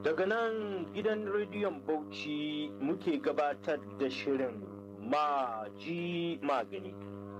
Daga nan gidan rediyon Bauchi muke gabatar da shirin maji magani.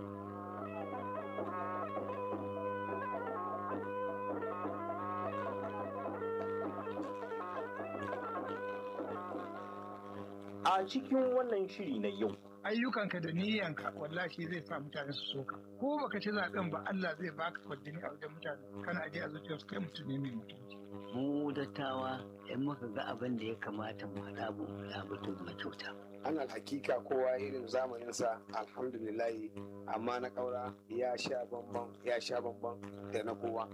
A cikin wannan shiri na yau, ayyukanka da niyyanka wallahi zai sa mutane su soka ko baka ci zaben ba Allah zai baka kwadini a wajen mutane kana aje a zuciyarsu kai mutum ne mai mutunci mu dattawa in muka ga abin da ya kamata mu haɗa mu haɗa ba to mu kyauta ana hakika kowa irin zamaninsa alhamdulillahi amma na ƙaura ya sha bambam ya sha bambam da na kowa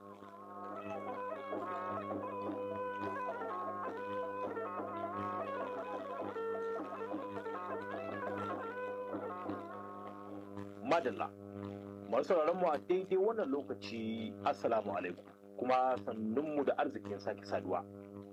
madalla. Masu mu a daidai wannan lokaci Assalamu alaikum kuma sannunmu da arzikin sake saduwa.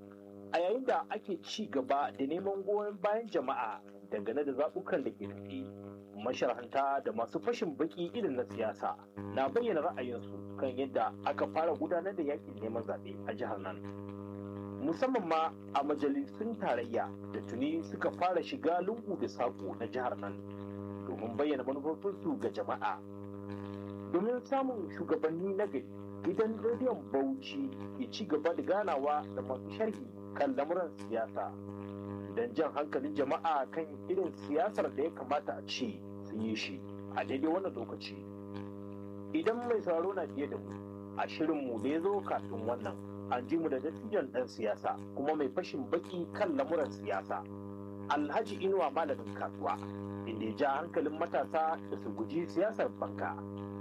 A yayin da ake ci gaba da neman goyon bayan jama'a dangane da zaɓukan da ke tafi, masharhanta da masu fashin baki irin na siyasa na bayyana ra'ayinsu kan yadda aka fara gudanar da yakin neman zaɓe a jihar nan. Musamman ma a majalisun tarayya da tuni suka fara shiga lungu da saƙo na jihar nan domin bayyana manufofinsu ga jama'a. Domin samun shugabanni na gari, gidan rediyon Bauchi ke ci gaba da ganawa da masu sharhi kan lamuran siyasa. Don jan hankalin jama'a kan irin siyasar da ya kamata a ce sun yi shi a daidai wannan lokaci. Idan mai sauraro na biye da mu, a shirinmu da ya zo kafin wannan, an ji mu da dattijan ɗan siyasa kuma mai fashin baki kan lamuran siyasa. Alhaji Inuwa malamin kasuwa. inda ya ja hankalin matasa da su guji siyasar banka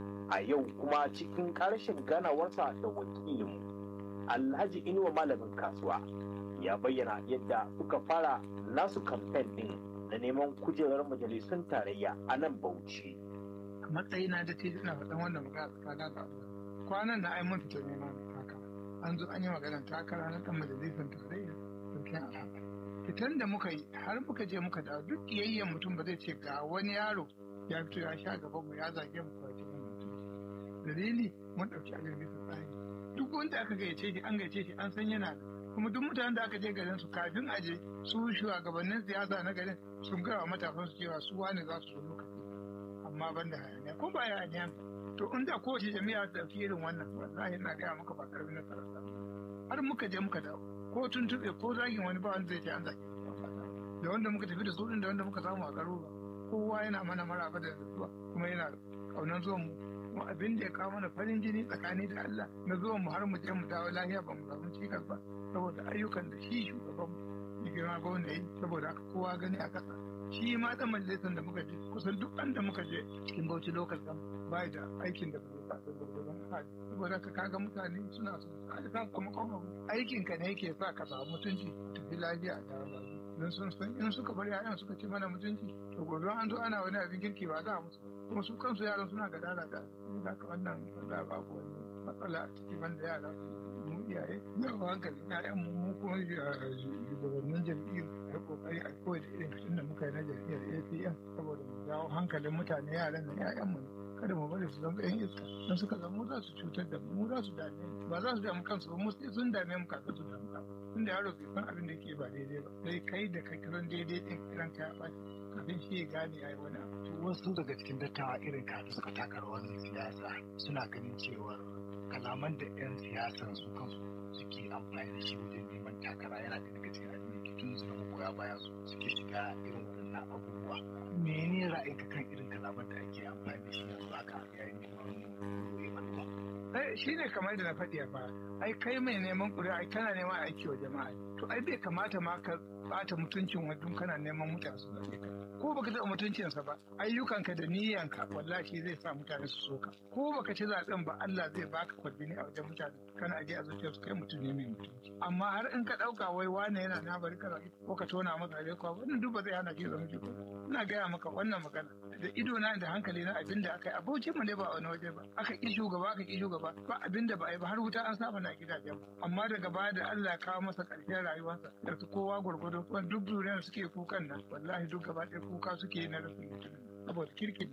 a yau kuma cikin ƙarshen ganawarsa da wakilinmu alhaji inuwa malamin kasuwa ya bayyana yadda suka fara nasu kamfen ɗin na neman kujerar majalisun tarayya a nan bauchi a matsayina da ce ina faɗan wannan magana tsakanin da Allah kwanan na ai mun fita neman takara an zo an yi maganar takara na ɗan majalisar tarayya sarkin alhamdu fitan da muka yi har muka je muka dawo duk kiyayyen mutum ba zai ce ga wani yaro ya fito ya sha gaban mu ya zage mu kwaci mu mutum dalili mun dauki abin bisa tsari duk wanda aka gayyace shi an gayyace shi an san yana da kuma duk mutanen da aka je garin su kafin a je su shugabannin siyasa na garin sun gaya wa matasan su cewa su wane za su zo lokaci amma ban da hayaniya ko ba hayaniya to inda kowace jami'a ta dauki irin wannan wallahi ina gaya maka ba karamin nasara har muka je muka dawo ko tuntuɓe ko zagin wani ba wanda zai ce an zage da wanda muka tafi da su da wanda muka samu a garuruwa kowa yana mana maraba da zuwa kuma yana kaunan zuwan mu kuma abin da ya kawo mana farin jini tsakani da Allah na zuwan mu har mu je mu dawo lafiya ba mu samu cikas ba saboda ayyukan da shi shugaban mu ya girma gwamna yi saboda haka kowa gani a kasa shi ma dan majalisar da muka je kusan duk da muka je cikin Bauchi local government bai da aikin da bai sa gurgurdan hali saboda ka kaga mutane suna so a sakamakon abu aikin ka ne yake sa ka samu mutunci tafi lafiya a tare don sun san in suka bar yayan suka ce mana mutunci to gobe an zo ana wani abin kirki ba za a musu kuma su kansu yaran suna gadara da da ka wannan da babu wani matsala a ciki banda yara mu iyaye da hankali ƴaƴan mu mu kuma shugabannin jam'iyyar ya kokari a koyi da irin kashin da muka yi na jam'iyyar APM saboda mu jawo hankalin mutane yaran nan ƴaƴan mu kada mu bari su zama ƴan iska don suka zama za su cutar da mu mu za su dame ba za su damu kansu ba mu sai sun dame mu kafin su damu kansu tunda yaro bai san abin da yake ba daidai ba sai kai da kai kiran daidai din kiran ka ya ɓaci kafin shi ya gane ya yi wani abu wasu daga cikin dattawa irin ka da suka taka rawar siyasa suna ganin cewa kalaman da 'yan siyasan su kansu suke amfani da shi wajen neman takara yana da daga cikin abin da tun su magoya baya su suke shiga irin waɗannan abubuwa mene ra'ayinka kan irin kalaman da ake amfani da shi yanzu haka yayin neman shi ne kamar da na faɗi a baya ai kai mai neman ƙuri'a ai kana neman aiki wa jama'a to ai bai kamata ma ka bata mutuncin wadun kana neman mutane su zaɓe ka ko baka taɓa mutuncinsa ba ayyukanka da niyyanka wallahi zai sa mutane su soka ko baka ci zaɓen ba Allah zai baka kwadini a wajen mutane kana aje a zuciyar su kai mutum ne mai mutunci amma har in ka ɗauka wai wane yana na bari ka ko ka tona masa ne ko wannan duk ba zai hana ki zama jiko ina gaya maka wannan magana da ido na da hankali na abin da aka yi abocin mu ne ba wani waje ba aka ki shugaba aka ki shugaba ba abin da ba a yi ba har wuta an saba na gidajen amma daga baya da Allah ya kawo masa ƙarshen rayuwarsa da kowa gwargwado kuma duk duniyar suke kukan nan wallahi duk gaba ɗaya kuka suke na rasa mutum saboda kirkin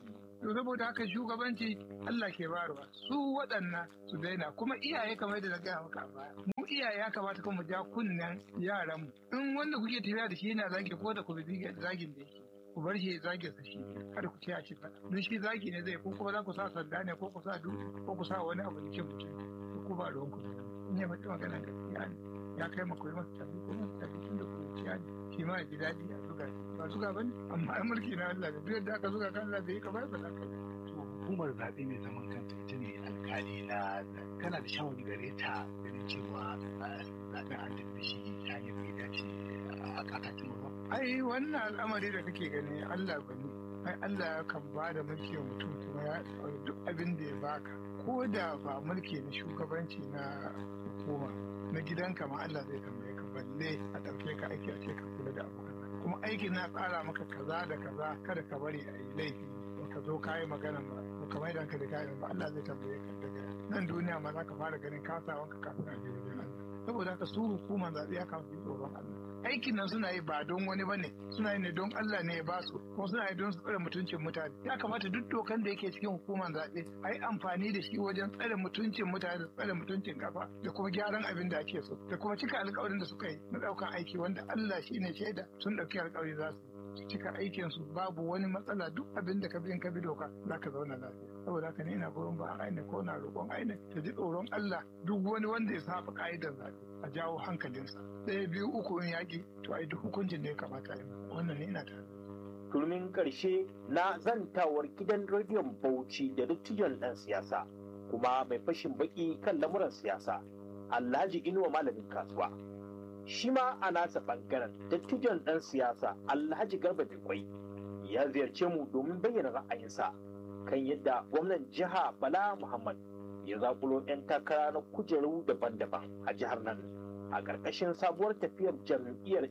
to saboda haka shugabanci Allah ke bayarwa su waɗannan su daina kuma iyaye kamar da na gaya maka a baya mu iyaye ya kamata kuma mu ja kunnen yaran mu in wanda kuke tafiya da shi yana zagi ko da ku bi zagin da yake ku bar shi zage sa shi kada ku ce a ci faɗa don shi zagi ne zai ko kuma za ku sa sanda ne ko ku sa dutse ko ku sa wani abu da cin mutum ko ba ruwan ku in ya faɗi magana gaskiya ne ya kai ma koyi masa tafi ko masa tafi tun da kuciya ne shi ma ya ji daɗi a zuga ba zuga ba ne amma ai mulki na Allah ne duk yadda aka zuga kan Allah bai yi kamar ba za ka to hukumar zaɓe mai zaman kanta ita ne alƙali na kana da shawari gare ta ganin cewa zaɓen an tafi shi ta hanyar bai dace a kakakin ba. ai wannan al'amari da kake gani Allah ba ne ai Allah kan ba da mulki wa mutum kuma ya duk abin da ya baka ko da ba mulki na shugabanci na hukuma na gidanka ma Allah zai tambaye ka balle a ɗauke ka aiki a ce ka kula da abu kuma aikin na tsara maka kaza da kaza kada ka bari a yi laifi in ka zo ka yi magana ba ko ka maida ka da kayan ba Allah zai tambaye ka daga nan duniya ma za ka fara ganin kasawanka kafin a je wajen Allah saboda haka su hukumar zaɓe ya kawo tsoron Allah aikin nan suna yi ba don wani bane suna yi ne don Allah ne ya ba su kuma suna yi don su tsare mutuncin mutane ya kamata duk dokan da yake cikin hukumar zaɓe a yi amfani da shi wajen tsare mutuncin mutane da tsare mutuncin kafa da kuma gyaran abin da ake so da kuma cika alkawarin da suka yi na ɗaukan aiki wanda Allah shi ne shaida sun ɗauki alkawari za su cika aikin su babu wani matsala duk abin da ka bi ka bi doka za ka zauna lafiya saboda haka ne ina goyon ba aine ko na roƙon aine ta ji tsoron Allah duk wani wanda ya saba ka'idar zaɓe a jawo hankalinsa ɗaya biyu uku in yaƙi to ai duk hukuncin da ya kamata yi wannan ne ina tare turmin ƙarshe na zantawar gidan rediyon bauchi da dattijon ɗan siyasa kuma mai fashin baki kan lamuran siyasa alhaji inuwa malamin kasuwa shi ma a nasa ɓangaren dattijon ɗan siyasa alhaji garba kwai ya ziyarce mu domin bayyana ra'ayinsa kan yadda gwamnan jiha bala muhammad ya zakulo 'yan takara na kujeru daban-daban a jihar nan a ƙarƙashin sabuwar tafiyar jam'iyyar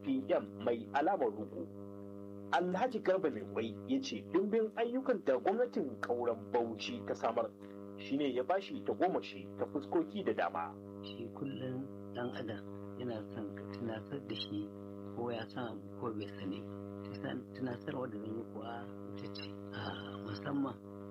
apm mai alamar rugu alhaji garba mai kwai ya ce dimbin ayyukan da gwamnatin ƙauren bauchi ta samar shine ya bashi ta goma shi ta fuskoki da dama shi kullum dan adam yana son ka tunatar da shi ko ya san ko bai sani tunatarwa da zan yi kuwa ita ce musamman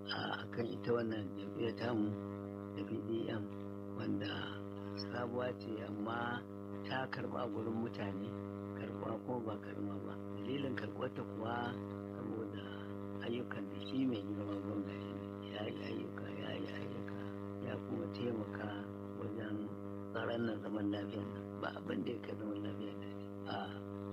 a kan ita wannan jam'iyyar tamu da bdm wanda sabuwa ce amma ta karba gurin mutane karba kuma ba karma ba dalilin karɓarta kuwa saboda ayyukan da shi mai girma gwamna ya yi ayyuka ya yi ayyuka ya kuma taimaka wajen tsaron nan zaman lafiya ba abin da ya kai zaman lafiya a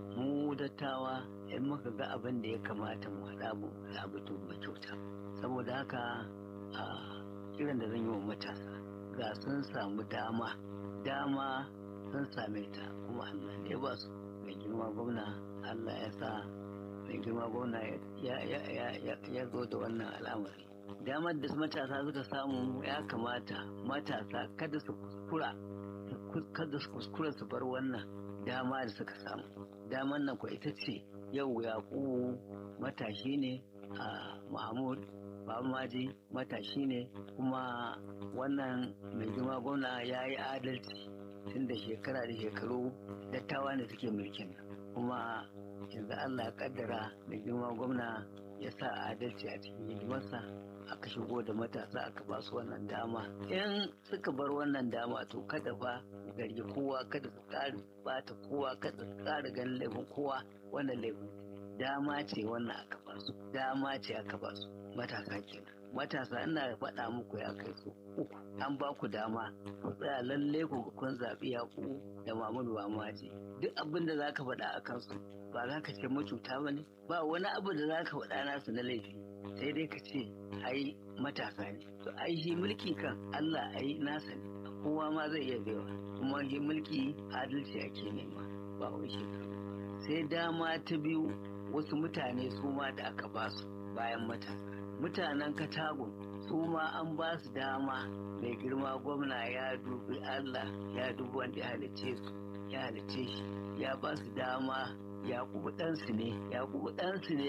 mu dattawa in muka ga abin da ya kamata mu haɗa mu labutu ba kyauta saboda haka a kiran da zan yi wa matasa ga sun samu dama dama sun same ta kuma Allah ne ba su mai girma gwamna Allah ya sa mai girma gwamna ya zo da wannan al'amari damar da matasa suka samu ya kamata matasa kada su kuskura kada su kuskura su bar wannan dama da suka samu damar nan ko ita ce yau yaƙubu matashi ne a mahmud Maji matashi ne kuma wannan mai girma gwamna ya yi adalci tun da shekara da shekaru dattawa ne suke mulkin kuma yanzu Allah kaddara mai girma gwamna ya sa adalci a cikin hidimarsa aka shigo da matasa aka ba su wannan dama in suka bar wannan dama to kada fa gargi kowa kada su ƙara bata kowa kada su ƙara ganin laifin kowa wannan laifin dama ce wannan aka ba su dama ce aka ba su matasa kenan matasa ina faɗa muku ya kai su uku an ba ku dama ku tsaya lalle ku kun zaɓi yaku da Muhammadu Maji duk abin da zaka faɗa a kansu ba za ka ce macuta ba ne ba wani abu da za ka faɗa nasu na laifi sai dai ka ce ai matasa ne to ai shi mulki kan Allah ai nasa ne kowa ma zai iya baiwa kuma shi mulki adalci ake nema ba wai shekaru sai dama ta biyu wasu mutane su ma da aka ba su bayan matasa mutanen katagun su ma an ba su dama mai girma gwamna ya dubi allah ya dubi wanda ya halice su ya halice shi ya ba su dama yakubu ɗansu ne yakubu ɗansu ne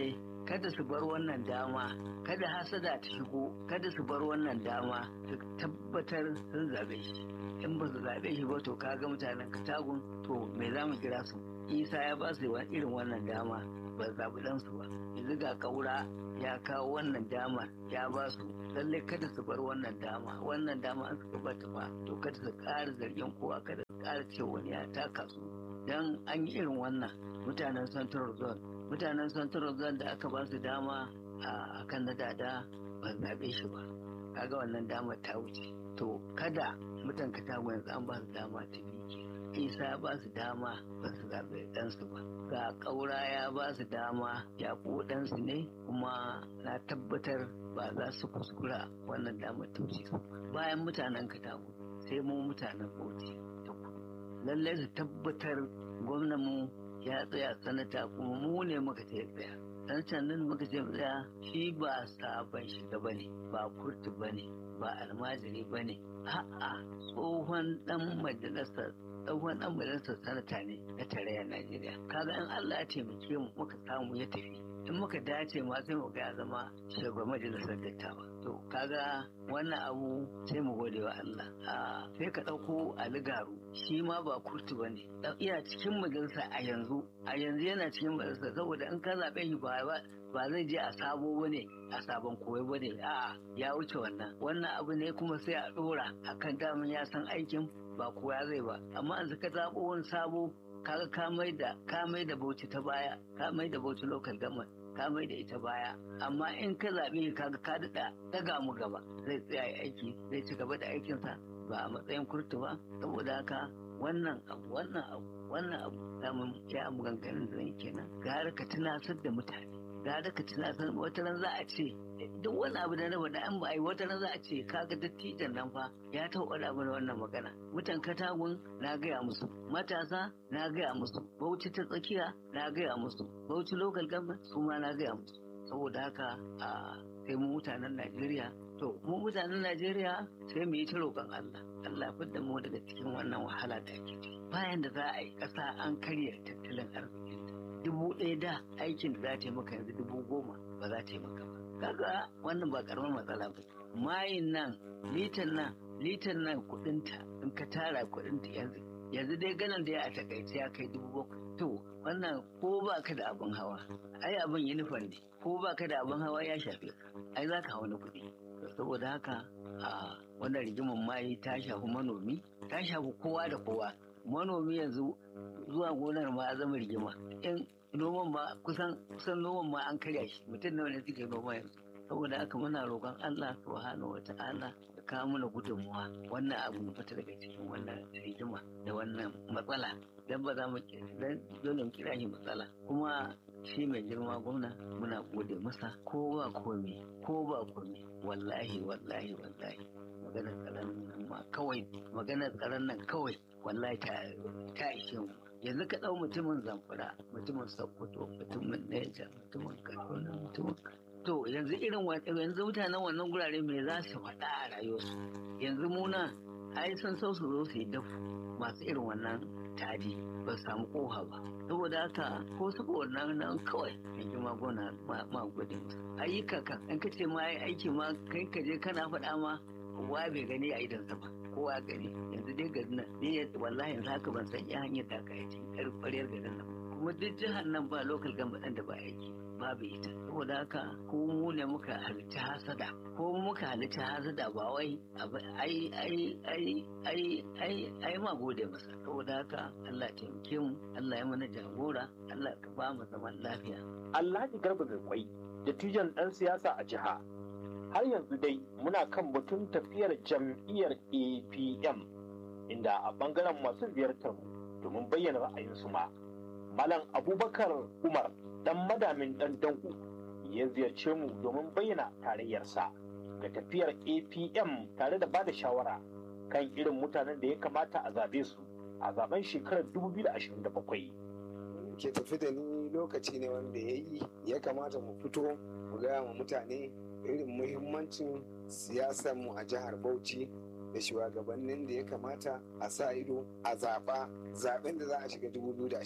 kada su bar wannan dama kada hasada ta shigo kada su bar wannan dama su tabbatar sun zabe shi in ba su zabe shi ba to kaga mutanen katagun to me za mu kira su isa ya ba su irin wannan dama ba zaɓi ɗansu ba yanzu ga kaura ya kawo wannan dama ya ba su lallai kada su bar wannan dama wannan dama an suka bata ba to kada su ƙara zargin kowa kada su ƙara ce wani ya taka su dan an yi irin wannan mutanen central zone mutanen central zone da aka ba su dama a kan na dada ba zaɓe shi ba kaga wannan dama ta wuce to kada mutan katago yanzu an ba su dama ta biyu isa ya ba su dama ba su zaɓe ɗansu ba ga ƙaura ya ba su dama ya ɗansu ne kuma na tabbatar ba za su kuskura wannan damar ta wuce su bayan mutanen katago sai mu mutanen bauchi ta kudu lallai su tabbatar gwamnanmu ya tsaya sanata kuma mu ne muka ce tsaya sanatan nan muka ce tsaya shi ba sabon shiga ba ne ba kurtu ba ne ba almajiri ba ne a'a tsohon dan majalisar tsohon dan majalisar sanata ne na tarayyar najeriya kaga in allah ya taimake mu muka samu ya tafi in muka dace ma sai mu ga ya zama shugaban majalisar dattawa to kaga wannan abu sai mu gode wa Allah a sai ka ɗauko aligaru shi ma ba kurtu ba ne iya cikin majalisa a yanzu a yanzu yana cikin majalisa saboda in ka zaɓe shi ba ba zai je a sabo ba ne a sabon koyo ba ne a'a ya wuce wannan wannan abu ne kuma sai a ɗora akan daman ya san aikin ba koya zai ba amma an ka zaɓo wani sabo kaga ka mai da ka mai da bauchi ta baya ka mai da bauchi local government ka mai da ita baya amma in ka zaɓe kaga ka daɗa daga mu gaba zai tsaya aiki zai ci gaba da aikinsa ba a matsayin kurtu ba saboda haka wannan abu wannan abu wannan abu samun ya maganganun da kenan gara ka tunasar da mutane gara ka tunasar wata ran za a ce duk wani abu da na faɗa an ba a yi wata ran za a ce kaga dattijan nan fa ya taɓa da mana wannan magana mutan katagun na gaya musu matasa na gaya musu bauchi ta tsakiya na gaya musu bauchi local government su ma na gaya musu saboda haka a sai mu mutanen najeriya to mu mutanen najeriya sai mu yi ta roƙon allah allah fidda mu daga cikin wannan wahala da ake ciki bayan da za a yi ƙasa an karya tattalin arziki dubu ɗaya da aikin da za ta yi maka yanzu dubu goma ba za ta yi maka ba kaga wannan ba karamar matsala ba mayin nan litan nan litan nan kudinta in ka tara kudinta yanzu yanzu dai ganin da ya a takaice ya kai dubu bakwai to wannan ko ba ka da abin hawa ai abin yunifon ne ko ba ka da abin hawa ya shafe ka ai za ka hau na kuɗi saboda haka a wannan rigimar mayi ta shafi manomi ta shafi kowa da kowa manomi yanzu zuwa gonar ma ya zama rigima in noman ma kusan kusan noman ma an karya shi mutum nawa ne suke noma yanzu saboda haka muna roƙon Allah subhanahu wa ta'ala da kawo mana gudunmuwa wannan abu mu fita daga cikin wannan rigima da wannan matsala dan ba za mu dan dole mu kira shi matsala kuma shi mai girma gwamna muna gode masa ko ba komai ko ba komai wallahi wallahi wallahi maganar tsaron nan ma kawai maganar tsaron nan kawai wallahi ta ta ishe mu yanzu ka ɗau mutumin zamfara mutumin sokoto mutumin neja mutumin kaduna mutumin to yanzu irin yanzu mutanen wannan gurare me za su faɗa a rayuwarsu yanzu muna ai sun so su zo su yi dafu masu irin wannan tadi ba su samu koha ba saboda haka ko saboda nan nan kawai yanzu ma gona ma gudun ayyuka kan in ka ce ma aiki ma kai ka je kana faɗa ma kowa bai gani a idansa ba kowa gani yanzu dai garin nan ni wallahi yanzu haka ban san ya hanyar da aka yi yar ƙwaryar garin nan kuma duk jihar nan ba local government da ba aiki babu ita saboda haka ko mu ne muka halitta hasada ko mu muka halitta hasada ba wai ai ai ai ai ai ai ma gode masa saboda haka Allah ya taimake mu Allah ya mana jagora Allah ka ba mu zaman lafiya Alhaji Garba Garkwai dattijan ɗan siyasa a jiha har yanzu dai muna kan batun tafiyar jam'iyyar apm inda a bangaren masu ziyartar mu domin bayyana ra'ayinsu ma malam abubakar umar dan madamin dan dango ya ziyarce mu domin bayyana tarayyarsa ga tafiyar apm tare da bada shawara kan irin mutanen da ya kamata a zabe su a zaben shekarar 2027 ke tafi da ni lokaci ne wanda ya yi ya kamata mu fito mu gaya wa mutane irin muhimmancin siyasar mu a jihar Bauchi da shugabannin da ya kamata a sa ido a zaɓa zaɓen da za a shiga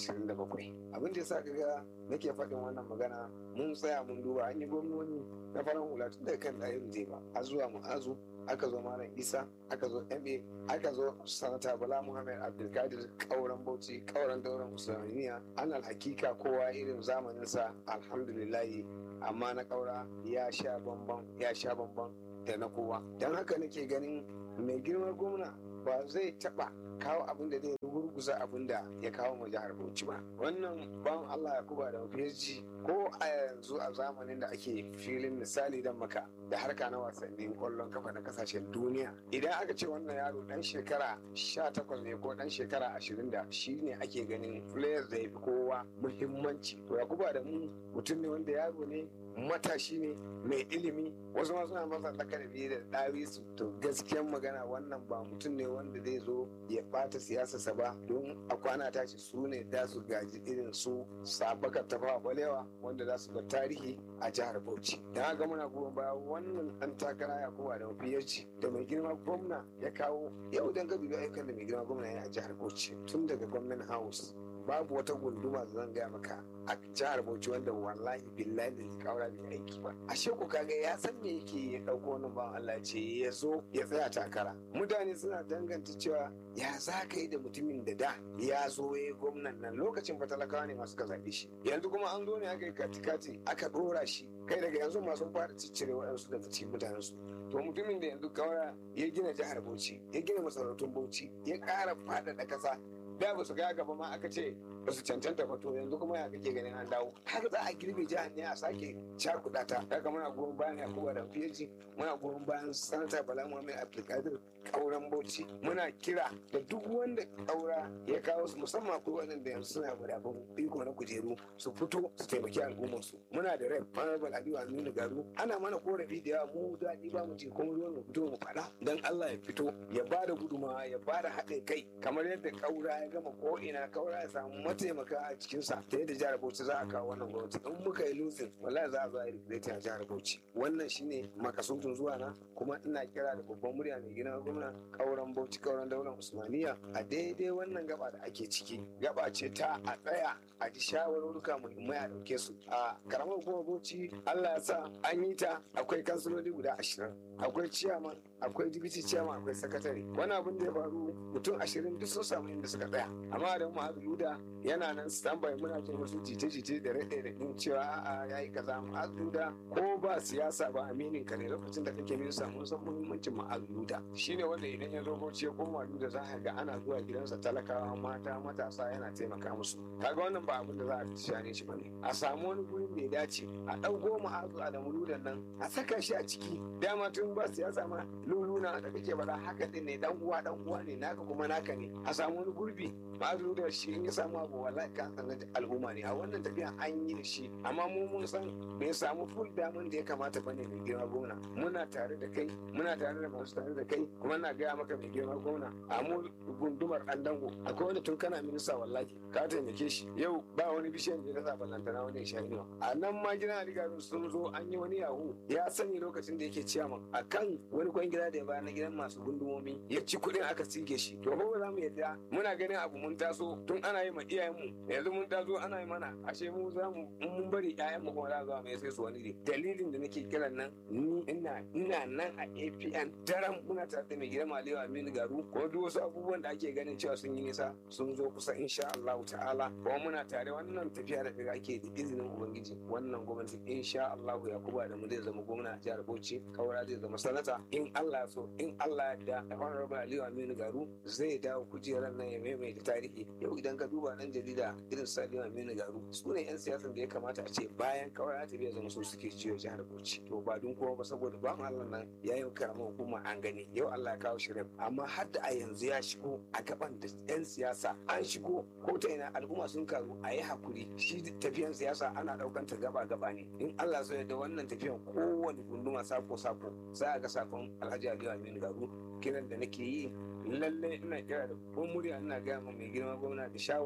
2027 abin da ya sa kaga nake faɗin wannan magana mun tsaya mun duba an yi gwamnoni na farar hula tun daga kan ɗayan zai ba a zuwa mu'azu aka zo malam isa aka zo ma aka zo sanata bala muhammad abdulkadir kauran bauchi kauran dauran musulmaniya an hakika kowa irin zamaninsa alhamdulillahi amma na kaura ya sha bamban ya sha bamban da na kowa don haka nake ganin mai girma gwamna ba zai taba kawo abin da zai gurguza abin da ya kawo mu jihar Bauchi ba wannan ban Allah ya kuba da PSG ko a yanzu a zamanin da ake filin misali dan maka da harka na wasannin kwallon kafa na kasashen duniya idan aka ce wannan yaro dan shekara 18 ne ko dan shekara 20 da shi ne ake ganin players da ya fi kowa muhimmanci to ya kuba da mu mutum ne wanda yaro ne matashi ne mai ilimi wasu ma suna masa lakabi da ɗawi su to gaskiyan magana wannan ba mutum ne wanda zai zo ya ɓata siyasarsa ba don a kwana tashi su ne da su gaji irin su sabakar tafawa balewa wanda za su ga tarihi a jihar bauchi da haka muna goyon baya wannan ɗan takara ya kuma da mafiyarci da mai girma gwamna ya kawo yau dan gabi ayyukan da mai girma gwamna ya a jihar bauchi tun daga gwamnan house babu wata gunduma da zan gaya maka a jihar Bauchi wanda wallahi billahi da kaura bai aiki ba ashe ku kaga ya san me yake ya dauko wannan bawan Allah ce ya zo ya tsaya takara mutane suna danganta cewa ya za ka yi da mutumin da da ya zo ya yi gwamnan nan lokacin fatalakawa ne masu ka zaɓe shi yanzu kuma an zo ne aka yi katikati aka ɗora shi kai daga yanzu masu fara ciccire waɗansu daga cikin mutanen su to mutumin da yanzu kaura ya gina jihar Bauchi ya gina masarautun Bauchi ya ƙara faɗaɗa ƙasa da ba su ga gaba ma aka ce ba su cancanta ba to yanzu kuma ya kake ganin an dawo har za a girbe jihar ne a sake cakuɗa ta daga muna goyon bayan yakuba da fiyaji muna goyon bayan sanata bala muhammad abdulkadir kauran bauchi muna kira da duk wanda kaura ya kawo su musamman akwai waɗanda yanzu suna da abin iko na kujeru su fito su taimaki al'ummar su muna da rai honorable aliyu aminu garu ana mana korafi da yawa mu daɗi ba mu ce kuma ruwan mu fito mu faɗa dan allah ya fito ya ba da gudumawa ya ba da haɗin kai kamar yadda kaura ya gama ko ina kaura ya samu mataimaka a cikinsa ta yadda jihar bauchi za a kawo wannan gwamnati in muka yi lusin wallahi za a zo a yi a jihar bauchi wannan shine makasudin zuwa na kuma ina kira da babban murya mai gina gwamna kauran bauchi kauran daular usmaniya a daidai wannan gaba da ake ciki gaba ce ta a tsaya a ji shawarurruka muhimmai a dauke su a karamar hukumar bauchi allah ya sa an yi ta akwai kansiloli guda ashirin akwai ciyaman akwai dibiti ciyaman akwai sakatare wani abin da ya faru mutum ashirin duk sun samu inda suka tsaya amma da mu yuda yana nan standby muna jin wasu jite-jite da rade da din cewa a'a yayi kaza ma'azuda ko ba siyasa ba aminin ka ne lokacin da kake minista mun san muhimmancin ma'azuda shine wanda idan ya zo bauchi ya koma da za ka ga ana zuwa gidansa talakawa mata matasa yana taimaka musu kaga wannan ba abin da za a shane shi bane a samu wani gurin da ya dace a ɗauko ma'azu a da muludan nan a saka shi a ciki dama tun ba siyasa ma luluna da kake faɗa haka din ne dan uwa dan uwa ne naka kuma naka ne a samu wani gurbi ma'azu da shi in ya samu abu wallahi kan sanar da al'umma ne a wannan tafiya an yi da shi amma mu mun san bai samu full damun da ya kamata bane mai girma gwamna muna tare da kai muna tare da masu tare da kai kuma na gaya maka mai girma gwamna a mu gundumar dan dango akwai wanda tun kana minista wallahi ka taimake shi yau ba wani bishiyar da ya sa ballantana wani ya ne a nan ma gina rigarin sun zo an yi wani yahu ya sani lokacin da yake ciyaman a kan wani kwan gida da ya bayar na gidan masu gundumomi ya ci kuɗin aka sige shi to ba za mu yadda muna ganin abu mun taso tun ana yi ma iyayenmu yanzu mun taso ana yi mana ashe mu za mu mun bari ƴaƴanmu kuma za zuwa mai sai su wani ne dalilin da nake kiran nan ni ina ina nan a APN daren muna tare da mai gidan Malewa Aminu Garu ko duk wasu abubuwan da ake ganin cewa sun yi nisa sun zo kusa insha Allah ta'ala kuma muna tare wannan tafiya da daga ake da izinin ubangiji wannan gwamnati insha Allah Yakubu da mu zai zama gwamna a jihar Bauchi Kaura zai zama sanata in Allah so in Allah ya da Honorable Aliyu Aminu Garu zai dawo kujerar nan ya maimaita tarihi yau idan ka duba nan jarida irin su Aliyu Aminu Garu su ne 'yan siyasan da ya kamata a ce bayan Kaura ta biya zama su suke ciwo jihar Bauchi to ba dun kowa ba saboda ba Allah nan ya yi karamar hukuma an gani yau Allah ya kawo shirin amma har da a yanzu ya shigo a gaban da 'yan siyasa an shigo ko ta ina al'umma sun karu a yi hakuri shi tafiyan siyasa ana daukan ta gaba gaba ne in Allah so da wannan tafiyan kowane gunduma sako sako za a ga sakon Alhaji Aliyu Aminu Garu kiran da nake yi lallai ina kira da ko murya ina gaya ma mai girma gwamna da shawara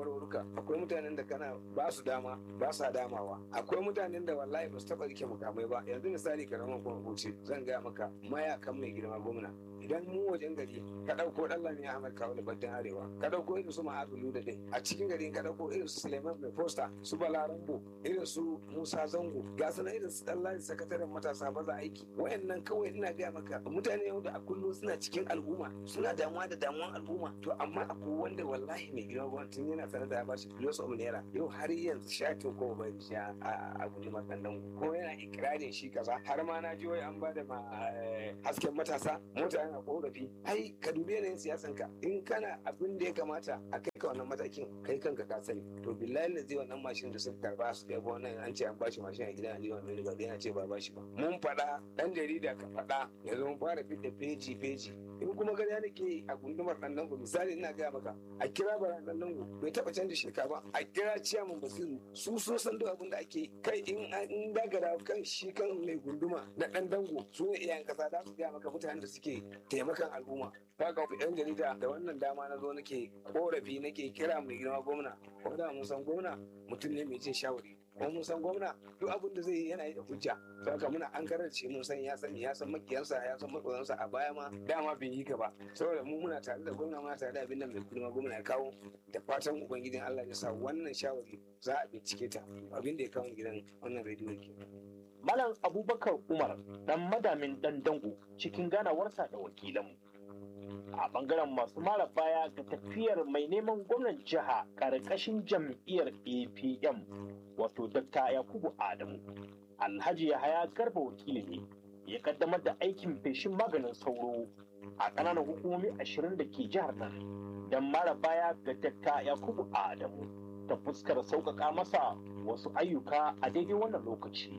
shawarwaruka akwai mutanen da kana ba su dama ba sa damawa akwai mutanen da wallahi ba su taɓa rike mukamai ba yanzu misali karaman kuma kuce zan gaya maka mayakan mai girma gwamna idan mu wajen gari ka ɗauko ɗan lami ahmad kawo da baddin arewa ka ɗauko irin su ma'azu da dai a cikin gari ka ɗauko irin su suleiman mai fosta su balarambo irin su musa zango ga su irin su ɗan sakataren matasa maza aiki wayannan kawai ina gaya maka mutane yau da a kullum suna cikin al'umma suna damuwa da damuwan al'umma to amma akwai wanda wallahi mai girma gwamnati tun yana sanar da ya bashi biliyon of naira yau har yanzu shatin ko bai sha a guji makandan ko yana ikirarin shi kaza har ma na ji wai an ba da hasken matasa mota yana korafi ai ka dubi yanayin siyasan ka in kana abin da ya kamata a kai ka wannan matakin kai kanka ka sani to billahi da zai wannan mashin da suka karba su kai wannan an ce an bashi mashin a gidan aliyu mai riga yana ce ba bashi ba mun faɗa dan jarida ka faɗa yanzu mun fara fidda feji feji in kuma gani nake a gundumar ɗan dango misali ina gaya maka a kira bara ɗan dango bai taɓa canza shirka ba a kira ciyaman basiru su so san duk abin da ake kai in in dagara kan shi kan mai gunduma na ɗan dango su ne iyayen kasa za su gaya maka mutanen da suke taimakan al'umma kaga yan jarida da wannan dama na zo nake korafi nake kira mai girma gwamna wanda mun san gwamna mutum ne mai jin shawari kuma mun san gwamna duk abin da zai yi yana yi da hujja saka muna an karanci mun san ya sani ya san makiyansa ya san makoyansa a baya ma dama bai yi ka ba saboda mu muna tare da gwamna muna tare da abin da mai girma gwamna ya kawo da fatan ubangijin Allah ya sa wannan shawari za a bincike ta abin da ya kawo gidan wannan rediyo ke Malam Abubakar Umar dan madamin dan dango cikin ganawarsa da wakilanmu. A bangaren masu mara baya ga tafiyar mai neman gwamnan jiha ƙarƙashin jam'iyyar APM wato Dr. Yakubu Adamu. Alhaji Yahaya Garba wakili ne ya kaddamar da aikin feshin maganin sauro a ƙananan hukumomi ashirin da ke jihar nan don mara baya ga Dr. Yakubu Adamu ta fuskar sauƙaƙa masa wasu ayyuka a daidai wannan lokaci.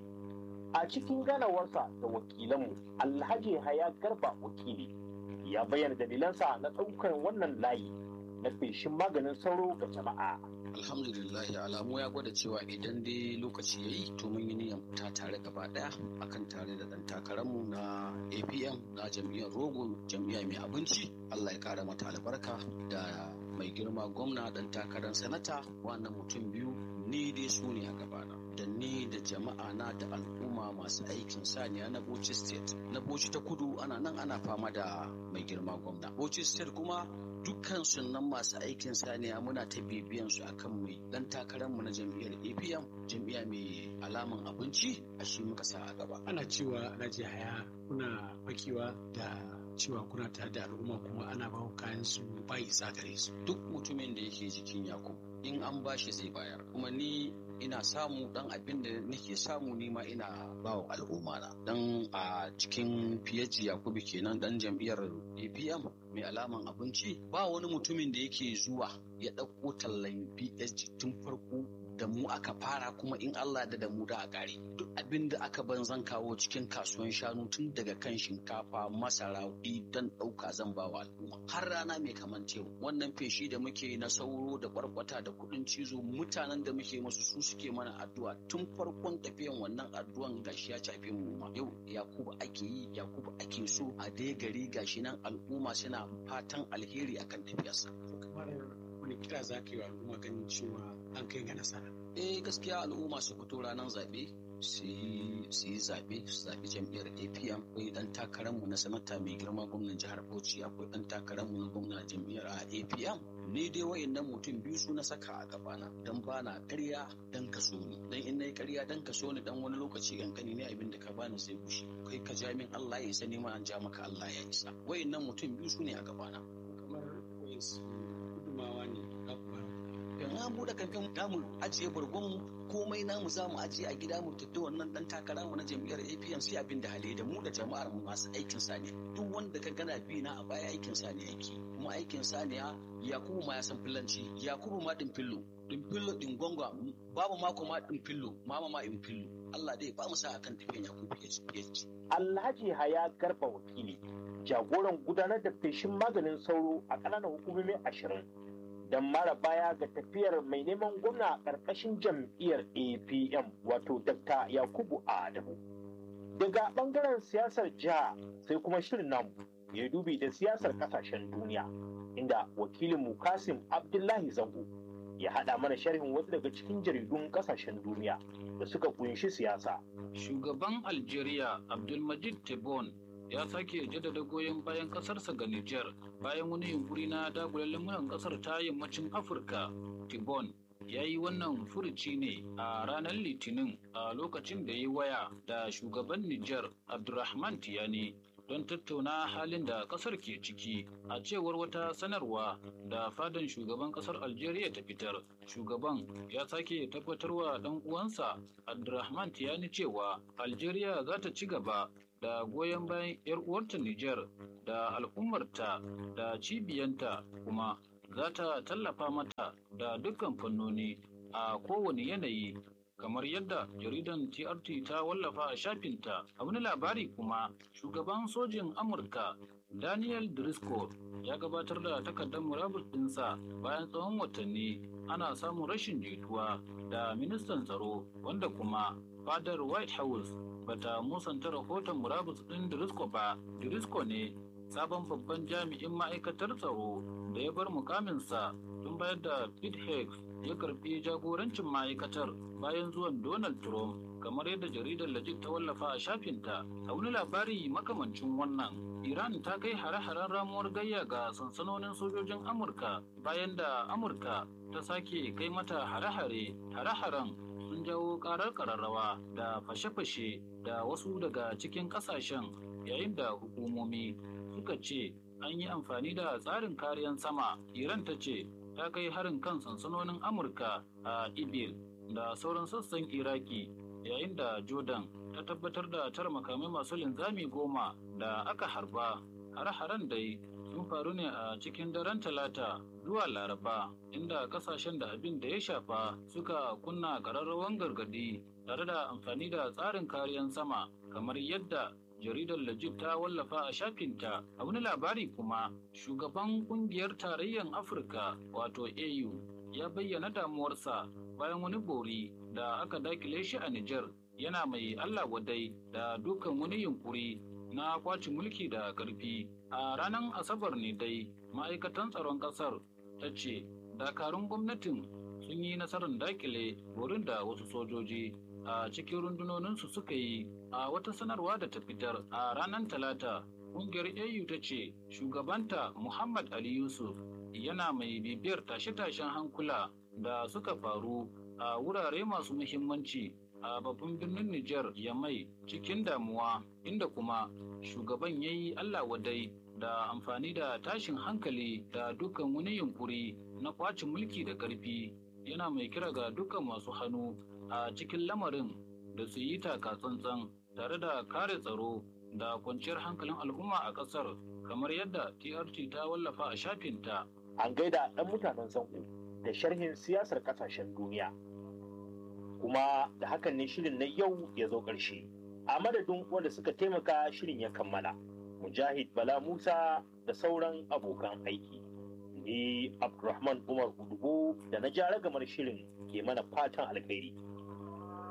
a cikin ganawarsa da wakilanmu alhaji haya garba wakili ya bayyana dalilansa na ɗaukar wannan layi na feshin maganin sauro ga jama'a alhamdulillah alamu ya gwada cewa idan dai lokaci ya yi to mun yi niyyar fita tare gaba daya akan tare da dan takararmu na apm na jam'iyyar rogo jam'iyya mai abinci allah ya kara mata albarka da mai girma gwamna dan takarar sanata wannan mutum biyu ni dai su ne a gabana da ni da jama'a na da al'umma masu aikin saniya na Bauchi State. Na Bauchi ta kudu ana nan ana fama da mai girma gwamna. Bauchi State kuma dukkan sunan masu aikin saniya muna ta bibiyan su akan mai dan takararmu na jam'iyyar APM jam'iyya mai alaman abinci a shi muka sa a gaba. Ana cewa Alhaji Haya kuna fakewa da cewa kuna tare da al'umma kuma ana ba kayan su ba isa gare su. Duk mutumin da yake jikin Yakubu in an bashi zai bayar kuma ni ina samu dan abin da nake samu ni ma ina bawa al'umma na dan a cikin fiyaji yakubu kenan dan jam'iyyar apm mai alaman abinci ba wani mutumin da yake zuwa ya ɗauko tallan psg tun farko da mu aka fara kuma in Allah da da mu da a ƙare duk abin da aka ban zan kawo cikin kasuwan shanu tun daga kan shinkafa masara don ɗauka zan ba wa al'umma har rana mai kamancewa wannan feshi da muke na sauro da kwarkwata da kuɗin cizo mutanen da muke musu su suke mana addu'a tun farkon tafiyan wannan addu'an gashi ya shafe mu ma yau yakubu ake yi yakubu ake so a dai gari gashi nan al'umma suna fatan alheri akan tafiyarsa kamar wani kira za ka yi wa al'umma ganin cewa an kai ga nasara eh gaskiya al'umma su fito ranar zaɓe su yi zaɓe su zaɓi jam'iyyar apm akwai ɗan takararmu na sanata mai girma gwamnan jihar bauchi akwai ɗan takararmu na gwamnan jam'iyyar apm ni dai wayannan mutum biyu su na saka a gabana dan ba na ƙarya dan kaso ni dan in nayi ƙarya dan kaso ni dan wani lokaci kankani ne abin da ka bani sai gushi kai ka ja min Allah ya isa ni ma an ja maka Allah ya isa wayannan mutum biyu su ne a gabana kamar wayansu gudumawa ne za ku bayar in an buɗe kamfen damu ajiye bargon komai namu za mu ajiye a gida mu tafi wannan dan takara mu na jam'iyyar APM sai abin da hali da mu da jama'ar mu masu aikin saniya duk wanda ka gana bi na a baya aikin saniya yake kuma aikin saniya Yakubu ma ya san fillanci Yakubu ma din fillo din fillo din gonga babu mako ma din fillo mama ma in fillo Allah dai ba mu sa akan tafiyan Yakubu ya ci Alhaji Haya Garba wakili jagoran gudanar da feshin maganin sauro a ƙananan hukumomi ashirin don mara baya ga tafiyar mai neman gwamna a ƙarƙashin jam'iyyar apm wato dr yakubu adamu daga ɓangaren siyasar jiha sai kuma shirin namu ya dubi da siyasar ƙasashen duniya inda wakilin kasim abdullahi zango ya haɗa mana sharhin wasu daga cikin jaridun ƙasashen duniya da suka kunshi siyasa. Shugaban Algeria Abdulmajid Tebboune ya sake jaddada goyon bayan ƙasarsa ga Nijar bayan wani yunkuri na dagula lamuran ƙasar ta yammacin Afirka. Tebboune ya yi wannan furuci ne a ranar Litinin a lokacin da ya yi waya da shugaban Nijar Abdulrahman Tiyani don tattauna halin da kasar ke ciki a cewar wata sanarwa da fadan shugaban kasar algeria ta fitar shugaban ya sake tabbatarwa dan uwansa abdulrahman tiyani cewa algeria za ta ci gaba da goyon bayan 'yar uwarta niger da al'ummarta da cibiyanta kuma za ta tallafa mata da dukkan fannoni a kowane yanayi kamar yadda jaridan TRT ta wallafa a shafinta a wani labari kuma shugaban sojin Amurka Daniel Driscoll ya gabatar da takardar murabus ɗinsa bayan tsawon watanni ana samun rashin jituwa da ministan tsaro wanda kuma fadar White House bata musanta rahoton murabus ɗin Driscoll ba. Driscoll ne sabon babban jami'in ma'aikatar tsaro da ya bar mukaminsa tun bayar da Pete Hicks ya karbi jagorancin ma'aikatar bayan zuwan Donald Trump kamar yadda jaridar Legit ta wallafa a shafinta a wani labari makamancin wannan. Iran ta kai hare-haren ramuwar gayya ga sansanonin sojojin Amurka bayan da Amurka ta sake kai mata hare-hare. Hare-haren sun jawo karar kararrawa da fashe-fashe da wasu daga cikin kasashen yayin da hukumomi suka ce an yi amfani da tsarin kariyan sama. Iran ta ce ta kai harin kan sansanonin Amurka a Ibil da sauran sassan Iraki yayin da Jordan ta tabbatar da tara makamai masu linzami goma da aka harba. Hare-haren dai sun faru ne a cikin daren talata zuwa laraba inda kasashen da abin da ya shafa suka kunna ƙararrawan gargadi tare da amfani da tsarin kariyan sama kamar yadda jaridar Legit ta wallafa a shafinta a wani labari kuma shugaban kungiyar tarayyar Afirka wato AU ya bayyana damuwarsa bayan wani bori da aka dakile shi a Nijar yana mai Allah wadai da dukkan wani yunkuri na kwaci mulki da ƙarfi a ranar asabar ne dai ma'aikatan tsaron ƙasar ta ce dakarun gwamnatin sun yi nasarar dakile borin da wasu sojoji a cikin rundunoninsu suka yi a wata sanarwa da ta fitar a ranar talata ƙungiyar au ta ce shugabanta muhammad ali yusuf yana mai bibiyar tashe-tashen hankula da suka faru a wurare masu muhimmanci a babban birnin Nijar Yamai cikin damuwa inda kuma shugaban ya yi Allah wadai da amfani da tashin hankali da dukkan wani yunkuri na kwacin mulki da ƙarfi yana mai kira ga dukkan masu hannu a cikin lamarin da su yi taka tsantsan tare da kare tsaro da kwanciyar hankalin al'umma a ƙasar kamar yadda TRT ta wallafa a shafinta. An gaida ɗan mutanen sanku da sharhin siyasar ƙasashen duniya. Kuma da hakan ne shirin na yau ya zo ƙarshe. A madadin wanda suka taimaka shirin ya kammala. Mujahid Bala Musa da sauran abokan aiki. Ni Abdulrahman Umar Udubo da na ja ragamar shirin ke mana fatan alkhairi.